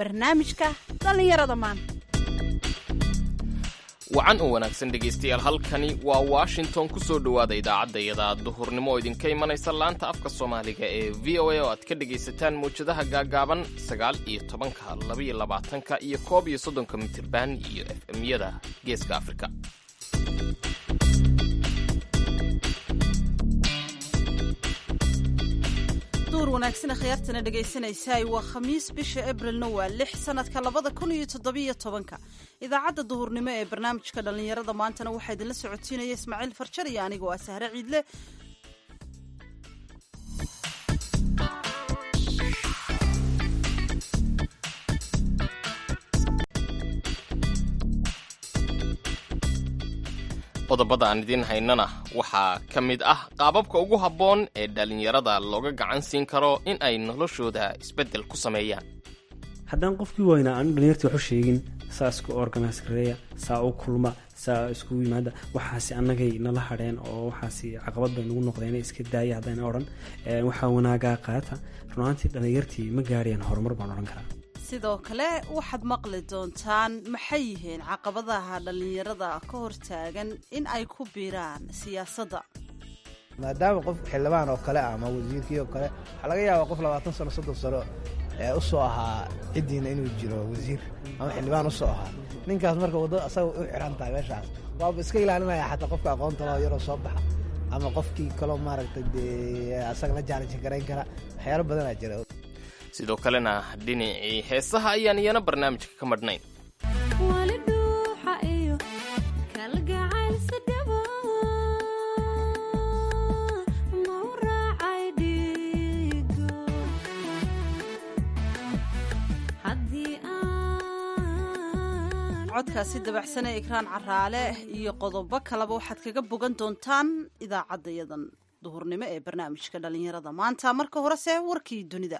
barnaamijka dhallinyarada maanta wacan u wanaagsan dhegaystayaal halkani waa washington ku soo dhowaada idaacaddayada duhurnimo oo idinka imanaysa laanta afka soomaaliga ee v o a oo aad ka dhegaysataan mawjadaha gaagaaban sagaal iyo tobanka labaiyo labaatanka iyo koob iyo soddonka mitirban iyo f m-yada geeska afrika duur wanaagsan khiyaartana dhegaysanaysaay waa khamiis bisha abrilna waa lix sanadka labada kun iyo toddobiyo tobanka idaacadda duhurnimo ee barnaamijka dhallinyarada maantana waxaa idinla socotiinaya ismaaciil farjar iyo anigoo ah sahre ciidle qodobada aan idiin haynana waxaa ka mid ah qaababka ugu habboon ee dhallinyarada looga gacan siin karo in ay noloshooda isbeddel ku sameeyaan haddaan qofkii waynaa aanu dhalinyartii waxu sheegin saa isku organise gareeya saa u kulma saa iskugu yimaada waxaasi annagay nala hadheen oo waxaasi caqabad bay nagu noqdeen iska daaya haddayna odhan waxaa wanaagaa qaata runaantii dhalinyartii ma gaarayaan horumar baan odhan karaa sidoo kale waxaad maqli doontaan maxay yihiin caqabadaha dhallinyarada ka hortaagan in ay ku biiraan siyaasadda maadaama qof xildhibaan oo kale ama wasiirkii oo kale waxaa laga yaabaa qof labaatan sano soddon sano ee u soo ahaa ciddiina inuu jiro wasiir ama xildhibaan u soo ahaa ninkaas marka waddo asaga u xiran tahay meeshaas waaba iska ilaalinaya xataa qofka aqoonta loo yaroo soo baxa ama qofkii kaloo maaragtay dee asaga la jaalanji garayn kara waxyaalo badanaa jira sidoo kalena dhinacii heesaha ayaan iyana barnaamijka ka madhnayn codkaasi dabacsane ikraan caraale iyo qodobo kaleba waxaad kaga bogan doontaan idaacaddayadan duhurnimo ee barnaamijka dhallinyarada maanta marka horese warkii dunida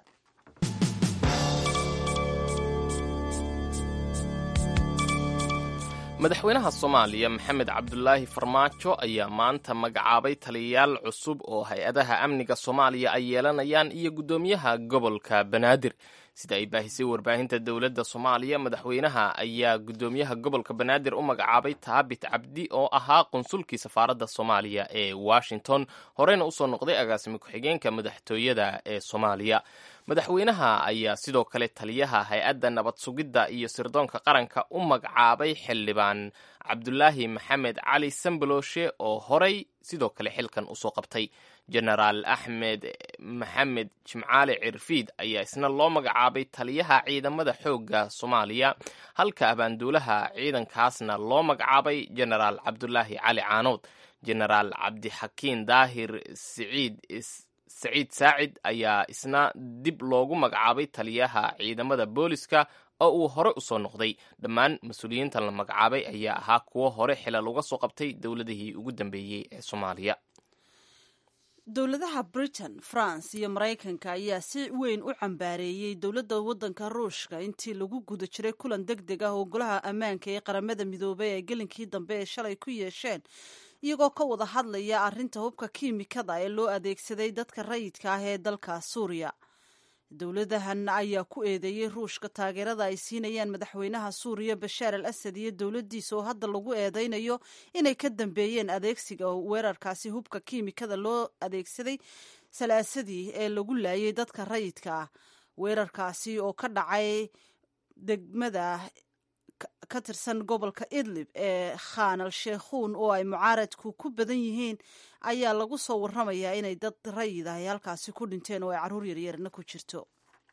madaxweynaha soomaaliya maxamed cabdulaahi farmaajo ayaa maanta magacaabay taliyayaal cusub oo hay-adaha amniga soomaaliya ay yeelanayaan iyo guddoomiyaha gobolka banaadir sida ay baahisay warbaahinta dowladda soomaaliya madaxweynaha ayaa guddoomiyaha gobolka banaadir u magacaabay taabit cabdi oo ahaa qunsulkii safaaradda soomaaliya ee washington horeyna usoo noqday agaasimi ku-xigeenka madaxtooyada ee soomaaliya madaxweynaha ayaa sidoo kale taliyaha hay-adda nabad sugidda iyo sirdoonka qaranka u magacaabay xildhibaan cabdulaahi maxamed cali sambaloshe oo horey sidoo kale xilkan usoo qabtay jenaraal axmed maxamed jimcaale cirfiid ayaa isna loo magacaabay taliyaha ciidamada xoogga soomaaliya halka abaanduulaha ciidankaasna loo magacaabay jenaraal cabdulaahi cali caanood jenaraal cabdixakiin daahir siciid saciid saacid ayaa isna dib loogu magacaabay taliyaha ciidamada booliska oo uu hore usoo noqday dhammaan mas-uuliyiintan la magacaabay ayaa ahaa kuwo hore xilal uga soo qabtay dowladihii ugu dambeeyey ee soomaaliya dowladaha britain france iyo maraykanka ayaa si weyn u cambaareeyey dowladda waddanka ruushka intii lagu guda jiray kulan deg deg ah oo golaha ammaanka ee qaramada midoobay ee gelinkii dambe ee shalay ku yeesheen iyagoo ka wada hadlaya arrinta hubka kiimikada ee loo adeegsaday dadka rayidka ah ee dalka suuriya dowladahan ayaa ku eedeeyey ruushka taageerada ay siinayaan madaxweynaha suuriya bashaar al asad iyo dowladdiisa oo hadda lagu eedeynayo inay ka dambeeyeen adeegsiga weerarkaasi hubka kiimikada loo adeegsaday salaasadii ee lagu laayay dadka rayidka ah weerarkaasi oo ka dhacay degmada ka tirsan gobolka idlib ee khan al sheekhuun oo ay mucaaradku ku badan yihiin ayaa lagu soo warramayaa inay dad rayid ah ay halkaasi ku dhinteen oo ay carruur yaryarna ku jirto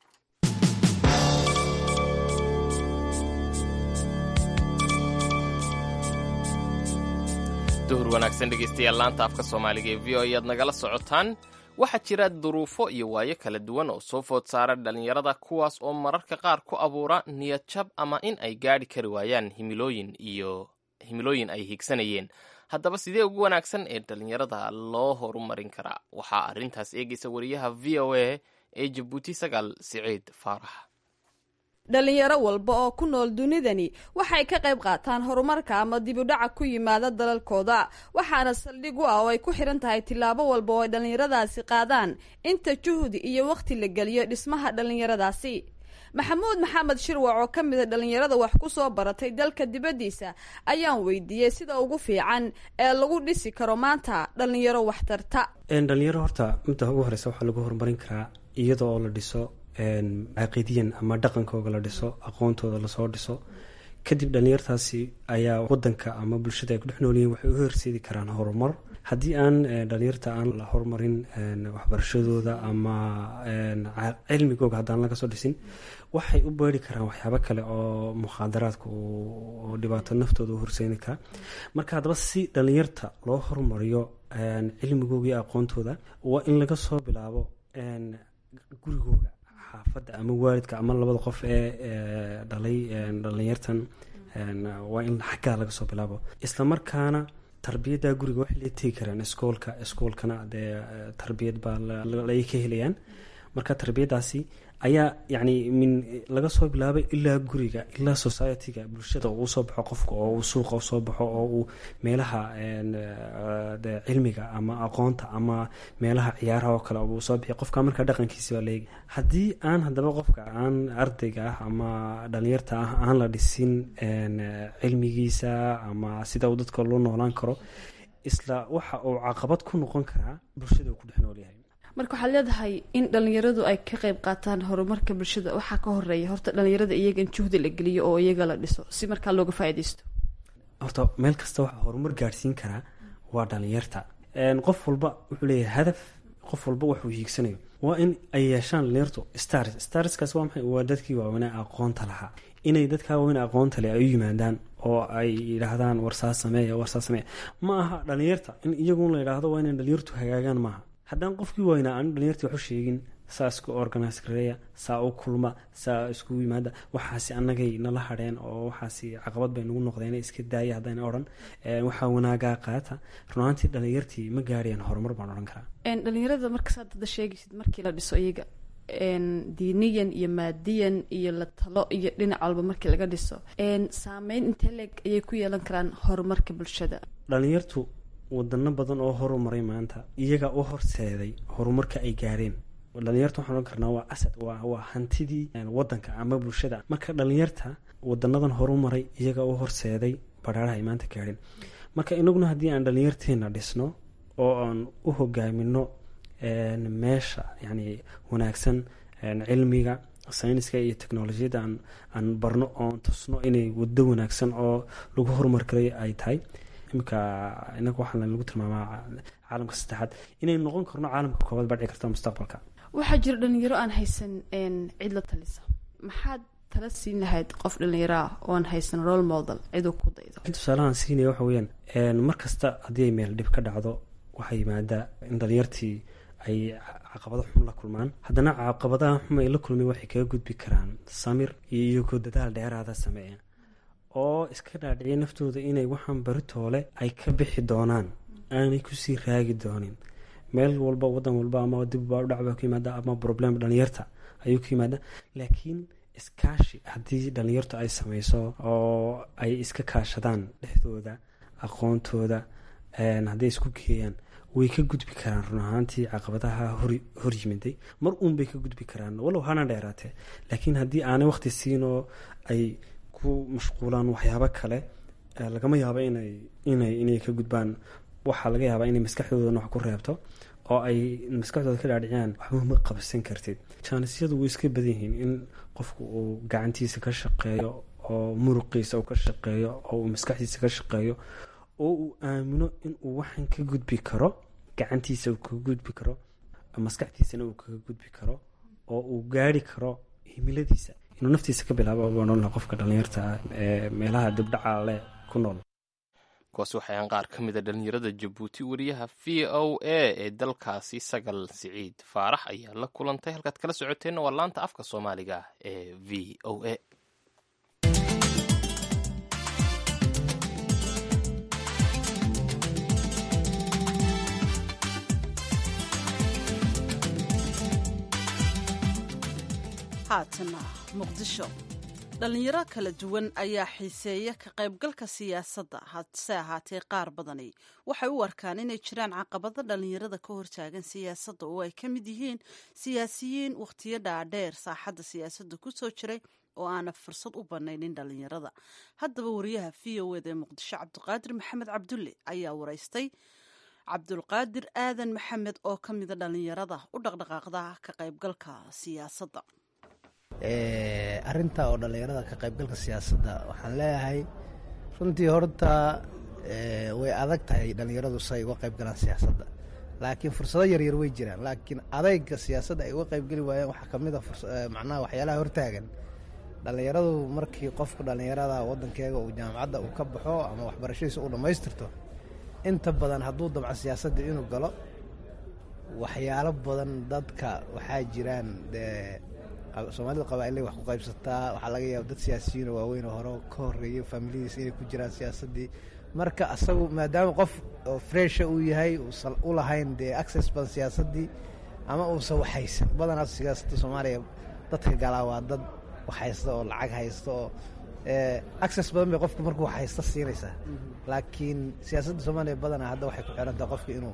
duhur wanaagsan dhegaystayaal laanta afka soomaaliga ee v o ayaad nagala socotaan waxaa jira duruufo iyo waayo kala duwan oo soo food saara dhallinyarada kuwaas oo mararka qaar ku abuura niyad jab ama in ay gaadhi kari waayaan himilooyin iyo himilooyin ay higsanayeen haddaba sidee ugu wanaagsan ee dhallinyarada loo horumarin karaa waxaa arrintaas eegaysa wariyaha v o a ee jabuuti sagaal siciid faarax dhalinyaro walba oo ku nool dunidani waxay ka qayb qaataan horumarka ama dibudhaca ku yimaada dalalkooda waxaana saldhig u ah oo ay ku xihan tahay tillaabo walba oo ay dhallinyaradaasi qaadaan inta juhdi iyo wakhti la geliyo dhismaha dhallinyaradaasi maxamuud maxamed shirwac oo ka mida dhallinyarada wax ku soo baratay dalka dibaddiisa ayaan weydiiyey sida ugu fiican ee lagu dhisi karo maanta dhallinyaro waxtarta dhalinyaro horta midda ugu horeysa waxaa lagu horumarin karaa iyada oo la dhiso caqiidiyan ama dhaqankooga la dhiso aqoontooda lasoo dhiso kadib dhalinyartaasi ayaa wadanka ama bulshada ay ku dhex noolyihiin waxay u horseedi karaan horumar haddii aan dhalinyarta aan la horumarin waxbarashadooda ama cilmigooga haddaan laga soo dhisin waxay u beeri karaan waxyaabo kale oo mukhaadaraadka oo dhibaato naftooda u horseedi kara marka haddaba si dhalinyarta loo horumariyo cilmigooga iyo aqoontooda waa in laga soo bilaabo gurigooga xaafadda ama waalidka ama labada qof ee dhalay dhalinyartan waa in xaggaa laga soo bilaabo isla markaana tarbiyadda guriga waxay la tegi karaan iskoolka iskoolkana dee tarbiyad baa ay ka helayaan marka tarbiyaddaasi ayaa yacni min laga soo bilaabay ilaa guriga ilaa society-ga bulshada uu soo baxo qofka oo uu suuqa usoo baxo oo uu meelaha cilmiga ama aqoonta ama meelaha ciyaaraha oo kale uu soo bixiy qofka markaa dhaqankiisi baa leegi haddii aan haddaba qofka aan ardayga ah ama dhalinyarta ah aan la dhisin cilmigiisa ama sida uu dadka loo noolaan karo isla waxa uu caqabad ku noqon karaa bulshada uu ku dhex noolyahay marka waxaad leedahay in dhalinyaradu ay ka qayb qaataan horumarka bulshada waxaa ka horeeya horta dhalinyarada iyaga in juhdi la geliyo oo iyaga la dhiso si markaa looga faaideysto horta meel kasta waxaa horumar gaadhsiin karaa waa dhalinyarta qof walba wuxuu leeyahay hadaf qof walba waxuu hiigsanayo waa in ay yeeshaan dhalinyartu stars starskaas waa maxay waa dadkii waaweynaa aqoonta lahaa inay dadkaa waaweyn aqoonta leh ay u yimaadaan oo ay yidhaahdaan warsaa sameeya warsaa sameeya ma aha dhalinyarta in iyagun la yidhaahdo waa inay dhalinyartu hagaagaan maaha haddaan qofkii waynaa aan dhalinyartii waxu sheegin saa isku organise gareeya saa u kulma saa iskugu yimaada waxaasi annagay nala hadheen oo waxaasi caqabad bay nagu noqdeen iska daaya haddayna odhan waxaa wanaagaa qaata runaantii dhalinyartii ma gaarayaan horumar baan odhan karaa dhalinyarada markasaad dada sheegaysid markii la dhiso iyaga diiniyan iyo maadiyan iyo la talo iyo dhinac walba markii laga dhiso saameyn intee leeg ayay ku yeelan karaan horumarka bulshada dhalinyartu wadano badan oo horumaray maanta iyaga u horseeday horumarka ay gaareen dhalinyarta waxaan ohan karnaa waa asad waa hantidii wadanka ama bulshada marka dhalinyarta wadanadan horumaray iyaga u horseeday badhaaraha ay maanta gaareen marka inaguna haddii aan dhalinyarteena dhisno oo aan u hogaamino meesha yani wanaagsan cilmiga sayniska iyo technolojiyadda aan barno oon tusno inay wado wanaagsan oo lagu horumar karay ay tahay imika inaga waxaa lagu tilmaamaa caalamka saddexaad inay noqon karno caalamka koobaad baa dhici karta mustaqbalka waxaa jira dhalinyaro aan haysan cid la talisa maxaad tala siin lahayd qof dhalinyaro ah oon haysan role model ciduu ku daydo tusaalahaan siinaya waxa weyaan mar kasta haddii ay meel dhib ka dhacdo waxaa yimaadaa in dhalinyartii ay caqabado xum la kulmaan haddana caqabadaha xum ay la kulmeen waxay kaga gudbi karaan samir iyo iyagoo dadaal dheeraada sameeya oo iska dhaadhiciya naftooda inay waxaan baritoole ay ka bixi doonaan aanay kusii raagi doonin meel walba wadan walba ama dibbaa udhacba ku yimaada ama problem dhalinyarta ayuu ku yimaada laakiin iskaashi haddii dhalinyartu ay sameyso oo ay iska kaashadaan dhexdooda aqoontooda hadday isku geeyaan way ka gudbi karaan run ahaantii caqabadaha hor yimiday mar uun bay ka gudbi karaan walow hana dheeraatee laakiin haddii aanay waqti siinoo ay ku mashquulaan waxyaabo kale lagama yaabo inay inay inay ka gudbaan waxaa laga yaabaa inay maskaxdoodana wax ku reebto oo ay maskaxdooda ka dhaadhiciyaan waxba ma qabsan kartid jaanisyadu way iska badan yihiin in qofku uu gacantiisa ka shaqeeyo oo muruqiisa uu ka shaqeeyo oo uu maskaxdiisa ka shaqeeyo oo uu aamino in uu waxan ka gudbi karo gacantiisa uu kaga gudbi karo maskaxdiisana uu kaga gudbi karo oo uu gaari karo himiladiisa inuu naftiisa ka bilaabo oodhan qofka dhalinyarta ee meelaha dibdhaca leh ku nool kuwaas waxayaan qaar ka mida dhalinyarada jabuuti wariyaha v o a ee dalkaasi sagal siciid faarax ayaa la kulantay halkaad kala socoteenna waa laanta afka soomaaliga ee v o a haatana muqdisho dhalinyaro kala duwan ayaa xiiseeya ka qaybgalka siyaasadda hase ahaatee qaar badani waxay u arkaan inay jiraan caqabado dhalinyarada ka hortaagan siyaasadda oo ay ka mid yihiin siyaasiyiin wakhtiyo dhaadheer saaxadda siyaasadda ku soo jiray oo aana fursad u banaynin dhalinyarada haddaba wariyaha v o eda ee muqdisho cabdiqaadir maxamed cabdulle ayaa waraystay cabdulqaadir aadan maxamed oo ka mida dhalinyarada u dhaqdhaqaaqda ka qaybgalka siyaasadda arinta oo dhallinyarada ka qaybgalka siyaasadda waxaan leeyahay runtii horta way adag tahay dhallinyaradu say uga qayb galaan siyaasadda laakiin fursado yaryar way jiraan laakiin adayga siyaasadda ay uga qaybgeli waayeen waxaa kamid a macnaha waxyaalaha hortaagan dhallinyaradu markii qofka dhallinyarada wadankeega uu jaamacadda uu ka baxo ama waxbarashadiisa uu dhammaystirto inta badan hadduu damco siyaasadda inuu galo waxyaalo badan dadka waxaa jiraan dee soomaalida qabaa'ilay wax ku qaybsataa waxaa laga yaaba dad siyaasiyiinoo waaweyn oo hore ka horeeya faamiladiisa inay ku jiraan siyaasaddii marka asagu maadaama qof oo fresha uu yahay uusan u lahayn dee access badan siyaasaddii ama uusan waxhaysan badanaas siyaasadda soomaaliya dadka galaa waa dad waxhaysta oo lacag haysta oo access badan bay qofku markuu haysta siinaysaa laakiin siyaasadda soomaaliya badanaa hadda waxay ku xiran tahay qofka inuu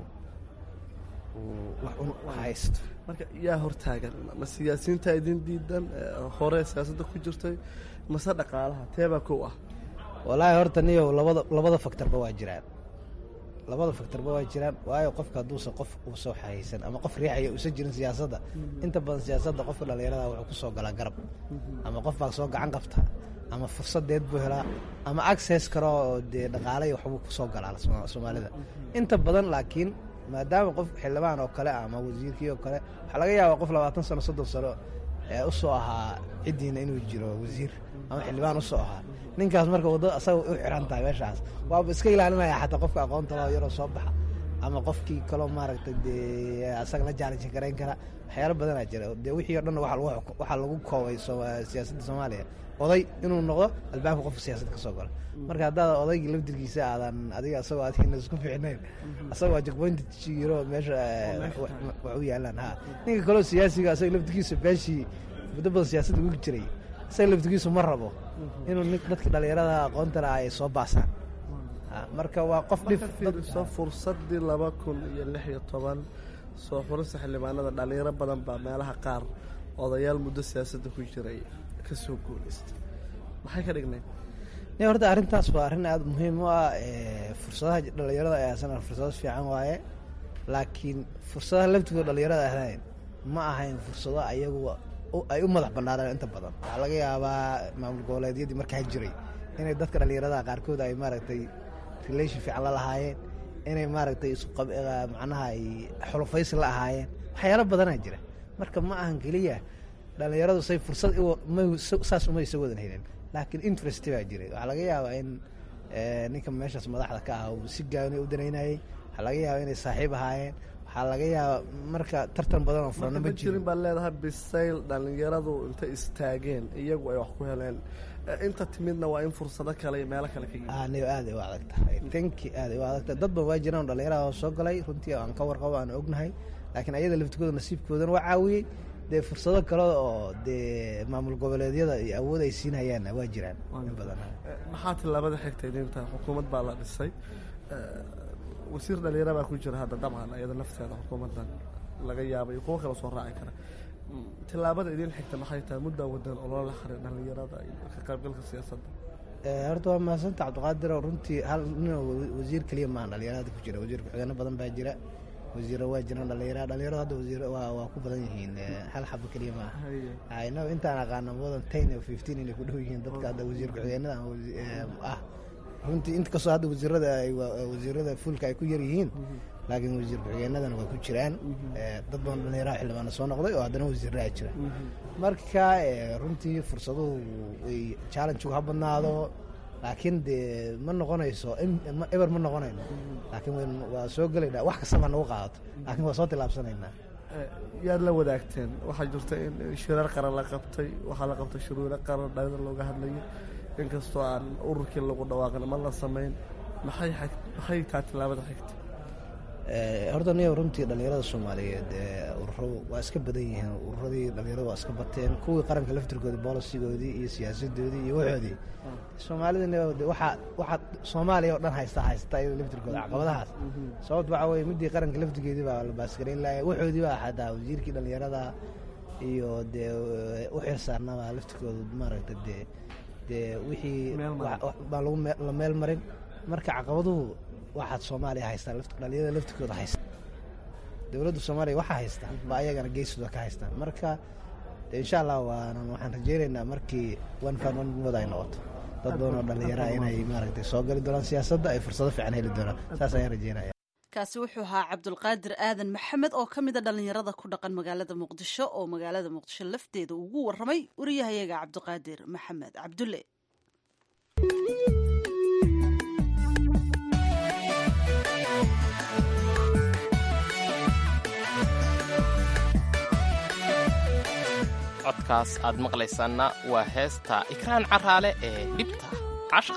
haysto marka yaa hortaagan ma siyaasiyiinta idin diidan hore siyaasadda ku jirtay mase dhaqaalaha teebaa kow ah walaahi horta niyow labada labada faktorba waa jiraan labada faktorba waa jiraan waayo qofka hadduusan qof uusa haysan ama qof riixaya uusan jirin siyaasadda inta badan siyaasadda qofka dhallinyarada wuxuu ku soo galaa garab ama qof baa soo gacan qabta ama fursadeed buu helaa ama access karo oo dee dhaqaalay waxbuu ku soo galaa soomaalida inta badan laakiin maadaama qof xildhibaan oo kale ama wasiirkii oo kale waxaa laga yaabaa qof labaatan sano soddon sano ee usoo ahaa ciddiina inuu jiro wasiir ama xildhibaan usoo ahaa ninkaas marka waddada asaga u xiran tahay meeshaas waaba iska ilaalinaya xataa qofka aqoonta loo yaroo soo baxa ama qofkii kaloo maaragtay dee asaga la jaalijin garayn kara waxyaalo badanaa jira dee wixii o dhan waxaa lagu koobay siyaasadda soomaaliya oday inuu noqdo albaabka qofka siyaasadda ka soo galo marka haddaad odaygii laftirkiisa aadan adiga asagoo adigna isku fiicnayn asagoo jagboynta jiro meesha wax u yaalaan ha ninka kaloo siyaasiga asaga laftirkiisa beeshii muddo badan siyaasadda ugu jiray asaga laftirkiisu ma rabo inuu dadka dhallinyarada aqoontana ay soo baasaan marka waa qof dhifso fursadii laba kun iyo lix iyo toban soo xurista xildhibaanada dhallinyaro badan baa meelaha qaar odayaal muddo siyaasadda ku jiray ka soo guulaystay maxay ka dhignayd ni horta arrintaas waa arrin aada muhiim u ah fursadaha dhallinyarada ay ahsan fursado fiican waaye laakiin fursadaha laftigooda dhallinyarada ahayn ma ahayn fursado ayagu ay u madax bannaaneen inta badan waxaa laga yaabaa maamul goboleedyadii markaa jiray inay dadka dhallinyarada qaarkood ay maaragtay relation fiican la lahaayeen inay maaragtay ismacnaha ay xulufaysi la ahaayeen waxyaalo badanaa jira marka ma ahan keliya dhallinyaradu say fursad saas uma isa wadan helin laakiin interest baa jiray waxaa laga yaabaa in ninka meeshaas madaxda ka ah uu si gaani u danaynayay waxaa laga yaabaa inay saaxiib ahaayeen waxaa laga yaabaa marka tartan badan oo furano ma jirin baa leedahay bisayl dhallinyaradu intay istaageen iyagu ay wax ku heleen inta timidna waa in fursado kale iyo meelo kale ka yimid anigo aad ay u adag tahay tanki aad ay u adag tahay dad ba waa jiraan dhallinyarada soo galay runtii aan ka warqabo aan ognahay laakiin ayada laftigooda nasiibkoodana waa caawiyey dee fursado kale oo dee maamul goboleedyada iyo awood ay siinhayaanna waa jiraan in badan maxaa tilaabada xigta idinta xukuumad baa la dhisay wasiir dhalinyara baa ku jira hadda dabcan iyada nafteeda xukuumaddan laga yaabay kuwo kale soo raaci kara tilaabada idin xigta maxay tahay muddaa wadan ololo la xarir dhallinyarada iyo ka qaybgalka siyaasadda horta waa mahadsanta cabdiqaadir oo runtii hal nin wasiir keliya maahan dhallinyarada ku jira wasiir ku-xigeenno badan baa jira wasiiro waa jiraan dhalinyara dhalinyarada hadda wasiir waa waa ku badan yihiin hal xabo keliya maaha inaga intaan aqaana modan ten o fifteen inay ku dhow yihiin dadka hadda wasiir ku-xigeenada ah runtii int kastoo hadda wasiirada ay wasiirada fuulka ay ku yar yihiin laakiin wasiir ku-xigeenadana waa ku jiraan dad badan dhalinyaraha xildhibaana soo noqday oo haddana wasiiraha jira marka runtii fursaduhu ay challengegu ha badnaado laakiin dee ma noqonayso eber ma noqonayno laakiin waa soo gelaynaa wax kastaba nagu qaadato laakiin waa soo tilaabsanaynaa yaad la wadaagteen waxaa jirta in shirar qaran la qabtay waxaa la qabtay shuruuro qaran dhalinyar looga hadlayay inkastoo aan ururkii lagu dhawaaqin ma la samayn maxay maxay taa tilaabada xigta horta niyo runtii dhallinyarada soomaaliyeed ururo waa iska badan yihiin ururadii dhallinyarada waa iska bateen kuwii qaranka laftirkoodii bolisigoodii iyo siyaasadoodii iyo waxoodii soomaalida niyo waxa waxa soomaaliya oo dhan haysta haysta iyada laftirkooda caqabadahaas sababta waxa weye midii qaranka laftirkeedii baa la baasgareyn lahay waxoodii baa xataa wasiirkii dhallinyarada iyo dee u xilsaarnaba laftirkooda maaragta dee dee wixii baa lagu la meel marin marka caqabaduhu waxaad soomaaliya haystaan dhalinyarada laftirkooda haysta dowladda soomaaliya waxaa haysta ba ayagana geesooda ka haystaan marka insha allah waanan waxaan rajeynaynaa markii one fan one mood ay noqoto dad badan oo dhallinyaraha inay maaragtay soo gali doonaan siyaasadda ay fursado fiican heli doonaan saas ayaan rajeynaya kaasi wuxuu ahaa cabdulqaadir aadan maxamed oo ka mid a dhallinyarada ku dhaqan magaalada muqdisho oo magaalada muqdisho lafteeda ugu warramay wariyahayaga cabdiqaadir maxamed cabdulle codkaas aad maqlaysaanna waa heesta ikraan caraale ee dhibta cashqa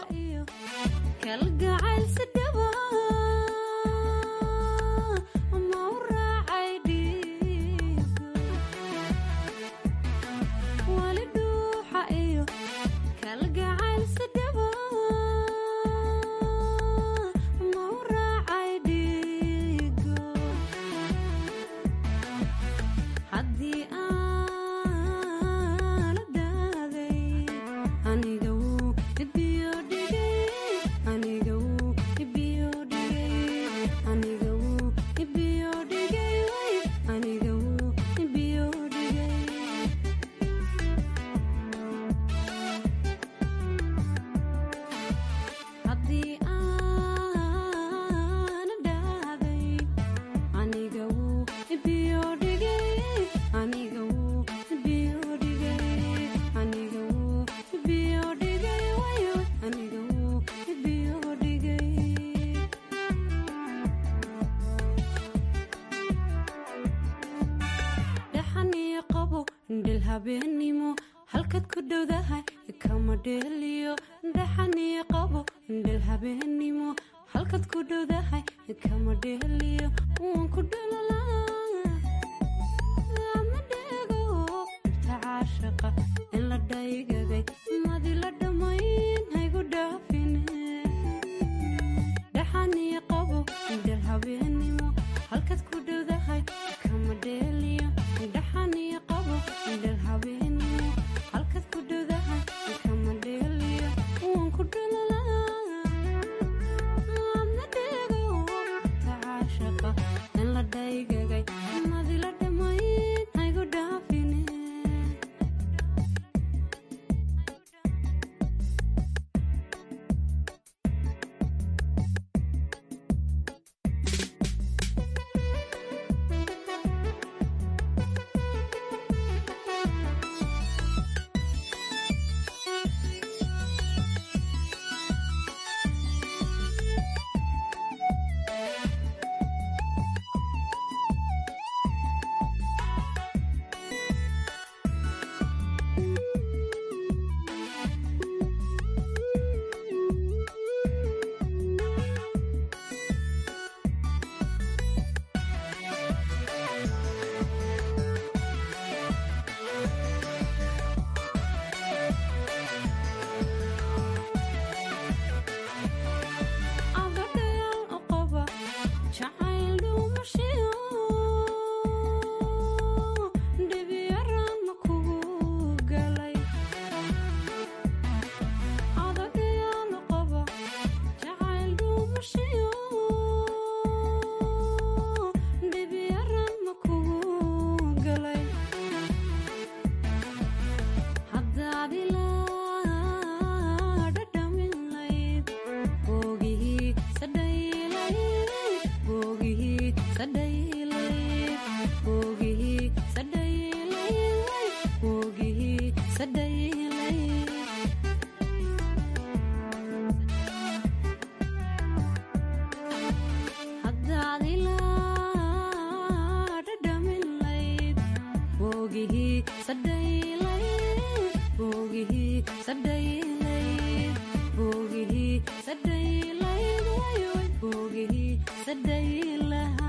habeenimo halkaad ku dhowdahay kama dheeliyo dhaxanii qabo dhel habeenimo halkaad ku dhowdahay kama dheeliyo waan ku dhalolaa ama dheego dhirta caashaqa in la dhaygagay madi la dhammayn haygu dhaafine dhaxanii qabo dhel habeenimo halkaad ku dhowdahay kama dheeliyo dhaxanii qabo dhel habeenimo halkaad ku dhowdahay kama dheeliyo waan ku dhalolaa ama dheego dhirta caashaqa in la dhaygagay madi la dhammayn haygu dhaafine abadhayaal u qaba jacayl dhuumashiyo dhibyaraan kugu galay abadhayaal u qaba jacayl dhuumashiyo dhibyaraan kugu galay haddaad ilaa dhadhamin layd boogihii sadhaylayd boogihii sadhaylayd boogihii sadhaylayd boogihii sadhaylayd haddaad ilaa dhadhamin layd boogihii sadhaylayd boogihii sadhaylayd boogihii sadhaylayd way way boogihii sadhaylaha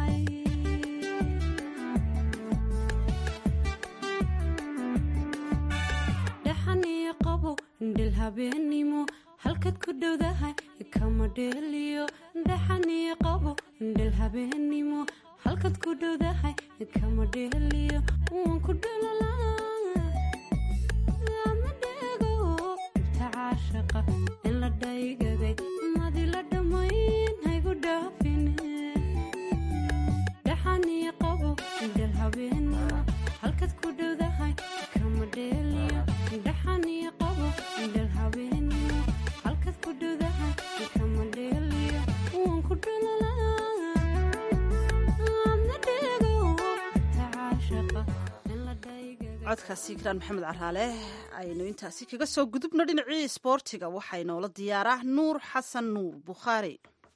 habeenimo halkaad ku dhowdahay kama dheeliyo dhaxaniyo qabo dhel habeenimo halkaad ku dhowdahay kama dheeliyo waan ku dhalolaa ama dheego inta caashaqa in la dhaygaday madi la dhammayn haygu dhaafine dhaxaniyo qabo dhel habeenimo halkaad ku dhowdahay kama dheeliyo dhaxaniyo qabo dhel habeenimo halkaad ku dhowdahay kama dheeliyo waan ku dhalolaa ama dheego inta caashaqa in la dhaygaday codkaasi kiraan maxamed caraale aynu intaasi kaga soo gudubno dhinacii isboortiga waxaa inoola diyaaraa nuur xasan nuur bukhaari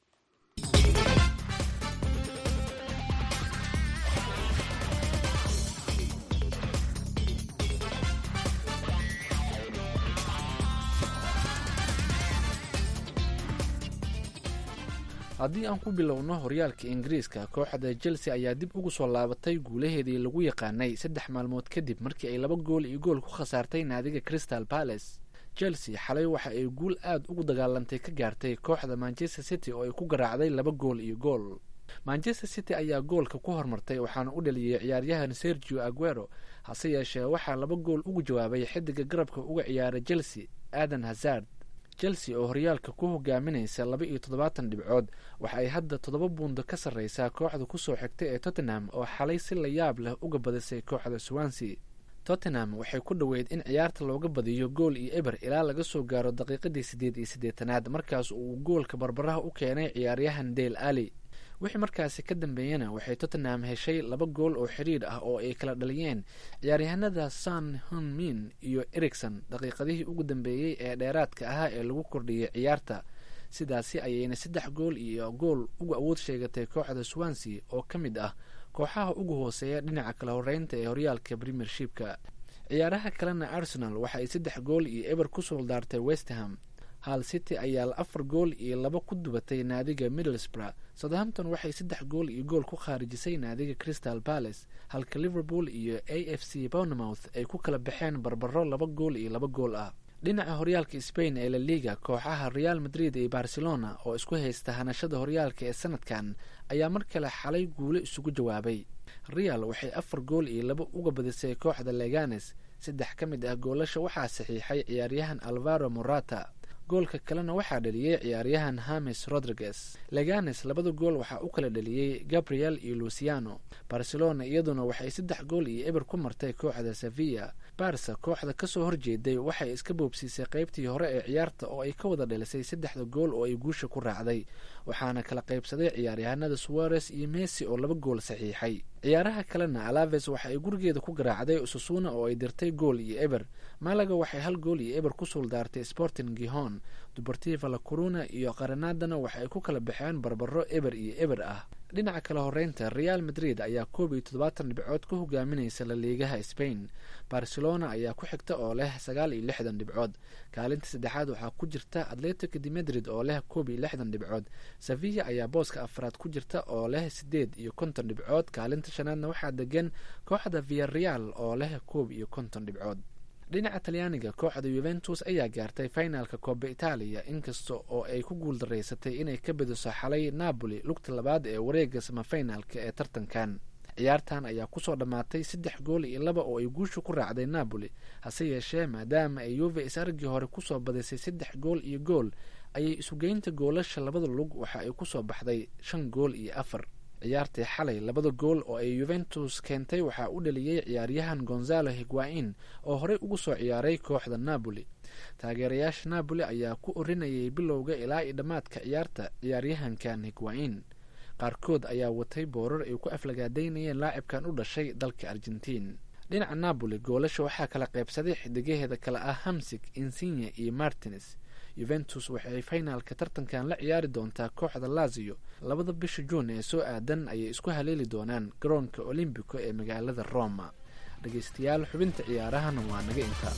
haddii aan ku bilowno horyaalka ingiriiska kooxda chelsea ayaa dib ugu soo laabatay guulaheedii lagu yaqaanay saddex maalmood kadib markii ay laba gool iyo gool ku khasaartay naadiga crystal palace chelsea xalay waxa ay guul aad ugu dagaalantay ka gaartay kooxda manchester city oo ay ku garaacday laba gool iyo gool manchester city ayaa goolka ku hormartay waxaana u dhaliyey ciyaaryahan sergio aguero hase yeeshee waxaa laba gool ugu jawaabay xidiga garabka uga ciyaara chelsea adan hazard chelsea oo horyaalka ku hogaaminaysa laba iyo toddobaatan dhibcood waxa ay hadda toddoba buundo ka sarreysaa kooxda kusoo xigta ee tottenham oo xalay si la yaab leh uga badisay kooxda swansea tottenham waxay ku dhoweyd in ciyaarta looga badiyo gool iyo eber ilaa laga soo gaaro daqiiqadii siddeed iyo siddeetanaad markaas uu goolka barbaraha u keenay ciyaaryahan dale ali wixii markaasi ka dambeeyana waxay tottenham heshay laba gool oo xiriir ah oo ay kala dhaliyeen ciyaaryahanada san hunmin iyo ericson daqiiqadihii ugu dambeeyey ee dheeraadka ahaa ee lagu kordhiyey ciyaarta sidaasi ayayna saddex gool iyo gool uga awood sheegatay kooxda swansea oo ka mid ah kooxaha ugu hooseeya dhinaca kala horeynta ee horyaalka premiershipka ciyaaraha kalena arsenal waxa ay saddex gool iyo eber ku suuldaartay westham hal city ayaa afar gool iyo laba ku dubatay naadiga middlesbrough southampton waxay saddex gool iyo gool ku khaarijisay naadiga crystal palace halka liverpool iyo a f c bournemouth ay ku kala baxeen barbaro laba gool iyo laba gool ah dhinaca horyaalka spain ee la liga kooxaha real madrid iyo barcelona oo isku haysta hanashada horyaalka ee sanadkan ayaa mar kale xalay guulo isugu jawaabay real waxay afar gool iyo laba uga badisay kooxda leganes saddex ka mid ah goolasha waxaa saxiixay ciyaaryahan alvaro morata goolka kalena waxaa dhaliyey ciyaaryahan hames rodriguez leganes labada gool waxaa u kala dhaliyey gabriel iyo luciano barcelona iyaduna waxay saddex gool iyo eber ku martay kooxda sevilla barsa kooxda kasoo horjeeday waxay iska boobsiisay qeybtii hore ee ciyaarta oo ay ka wada dhalisay saddexda gool oo ay guusha ku raacday waxaana kala qaybsaday ciyaaryahanada suares iyo messi oo laba gool saxiixay ciyaaraha kalena alaves waxa ay gurigeeda ku garaacday ususuna oo ay dirtay gool iyo eber malaga waxay hal gool iyo eber ku suuldaartay sporting gihon dubartiva la coruna iyo qaranadana waxa ay ku kala baxeen barbaro eber iyo eber ah dhinaca kala horeynta real madrid ayaa koob iyo toddobaatan dhibcood ku hogaaminaysa laliigaha spain barcelona ayaa ku xigta oo leh sagaal iyo lixdan dhibcood kaalinta saddexaad waxaa ku jirta atletico de madrid oo leh koob iyo lixdan dhibcood sevilla ayaa booska afraad ku jirta oo leh sideed iyo konton dhibcood kaalinta shanaadna waxaa degan kooxda viareal oo leh koob iyo konton dhibcood dhinaca talyaaniga kooxda yuventus ayaa gaartay finalka kooba itaaliya inkasta oo ay ku guul daraysatay inay ka badiso xalay napoli lugta labaad ee wareega samafinalka ee tartankan ciyaartan ayaa kusoo dhammaatay saddex gool iyo laba oo ay guusha ku raacday napoli hase yeeshee maadaama ay yuve is-argii hore kusoo badisay saddex gool iyo gool ayay isugeynta goolasha labada lug waxa ay kusoo baxday shan gool iyo afar ciyaartii xalay labada gool oo ay yuventus keentay waxaa u dhaliyey ciyaaryahan gonzalo higuain oo horey ugu soo ciyaaray kooxda napoli taageerayaasha napoli ayaa ku orinayay bilowga ilaa iyo dhammaadka ciyaarta ciyaaryahankan higuain qaarkood ayaa watay boorar ay ku aflagaadaynayeen laacibkan u dhashay dalka argentiin dhinaca napoli goolasha waxaa kala qaybsaday xidigaheeda kale ah hamsig insinya iyo martines yuventus waxay finaalka tartankan la ciyaari doontaa kooxda lazio labada bisha juun ee soo aadan ayay isku haleeli doonaan garoonka olombico ee magaalada roma dhegeystayaal xubinta ciyaarahana waa naga intaa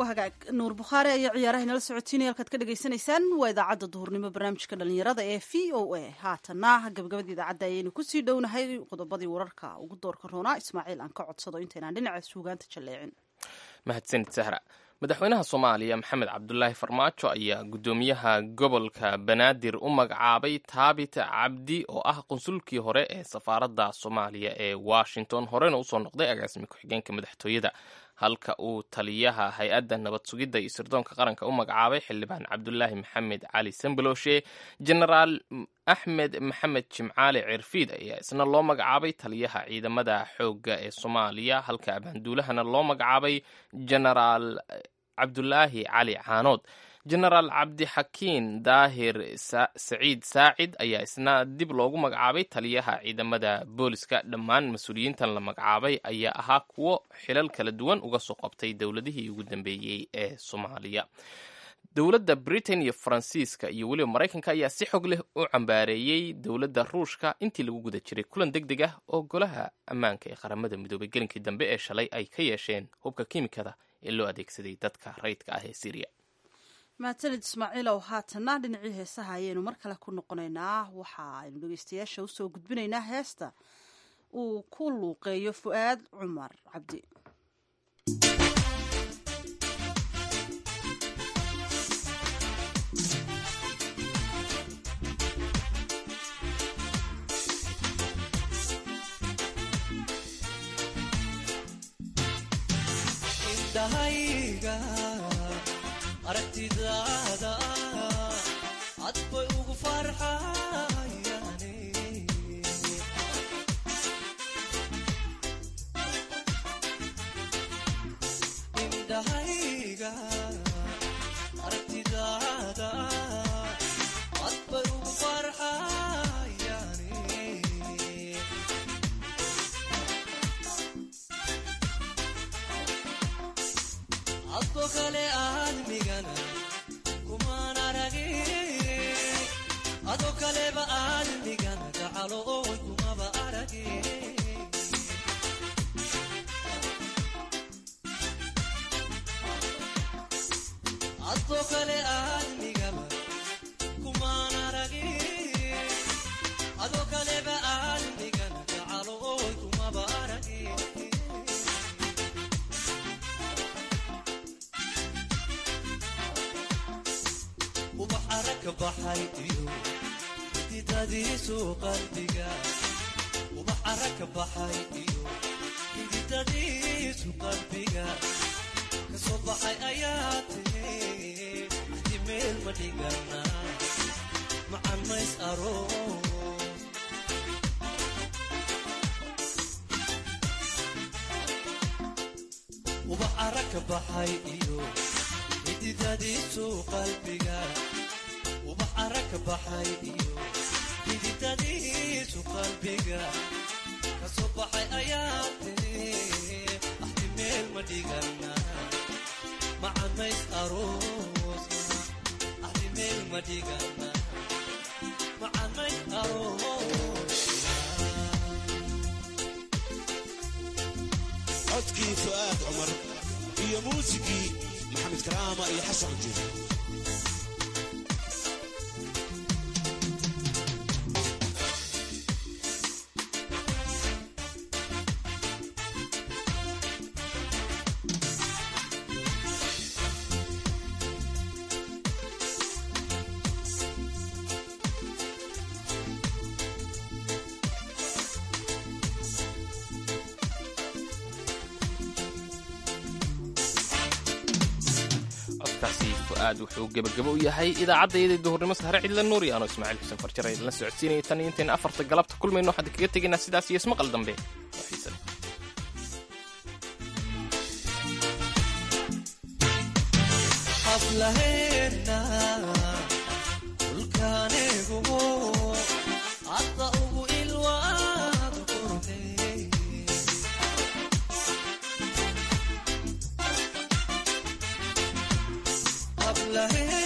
waa hagaag nuur bukhaari ayaa ciyaaraha inala socotiinaya halkaad ka dhagaysanaysaan waa idaacadda duhurnimo barnaamijka dhalinyarada ee v o a haatana gabagabada idaacadda ayaynu kusii dhownahay qodobadii wararka ugu doorka roonaa ismaaciil aan ka codsado intaynaan dhinaca suugaanta jalleecin mahadsanid sahra madaxweynaha soomaaliya maxamed cabdulaahi farmaajo ayaa guddoomiyaha gobolka banaadir u magacaabay taabit cabdi oo ah qunsulkii hore ee safaaradda soomaaliya ee washington horena usoo noqday agaasimi ku-xigeenka madaxtooyada halka uu taliyaha hay-adda nabad sugidda iyo sirdoonka qaranka u magacaabay xildhibaan cabdulaahi maxamed cali sambaloshe genaraal axmed maxamed jimcaale cirfiid ayaa isna loo magacaabay taliyaha ciidamada xoogga ee soomaaliya halka abaanduulahana loo magacaabay genaraal cabdulaahi cali caanood genaraal cabdixakiin daahir saciid saacid ayaa isna dib loogu magacaabay taliyaha ciidamada booliska dhammaan mas-uuliyiintan la magacaabay ayaa ahaa kuwo xilal kala duwan uga soo qabtay dowladihii ugu dambeeyey ee soomaaliya dowladda britain iyo faransiiska iyo weliba maraykanka ayaa si xog leh u cambaareeyey dowladda ruushka intii lagu guda jiray kulan deg deg ah oo golaha ammaanka ee qaramada midoobay gelinkii dambe ee shalay ay ka yeesheen hubka kiimikada ee loo adeegsaday dadka rayidka ah ee syriya mahadsanid ismaaciilow haatana dhinacii heesaha ayaynu mar kale ku noqonaynaa waxa aynu dhegeystayaasha usoo gudbinaynaa heesta uu ku luuqeeyo fu'aad cumar cabdi indhahayga aragtidaada cad bay ugu farxayane indhahayga aragtidaada cad bay ugu farxayane adko kale aadmigana kumaan aragin ado kaleba aadmigana gacalo oy kumaba aragin adko kale aadmigaba kumaan aragin ado kaleba aadmigana gacalo oy kumaba aragin ubax aragka baxay iyo xididadiisu qalbiga ubax aragka baxay iyo xididadiisu qalbiga kasoo baxay ayaa tiri axdi meel ma dhigana macan mays aroos ubax aragka baxay iyo xididadiisu qalbiga ubax aragka baxay iyo xididadiisu qalbiga kasoo baxay ayaa tiri axdi meel ma dhigana macanays aroosna axdi meel ma dhigana macanays aroosna codkii fu'aad cumar iyo muusigii maxamed karaama iyo xasan cujur codkaasi fu'aad wuxuu gebagabo u yahay idaacaddaiyadii duhurnimo sahre cidla nuur iyo anoo ismaaciil xuseen farjare idinla socodsiinaya tan iyo intayna afarta galabta kulmayno waxaan kaga tegaynaa sidaas iyo ismaqal dambe oo xiise leh xaflaheena dhulkaanigu hadda ugu ilwaad qurxey xaflaheena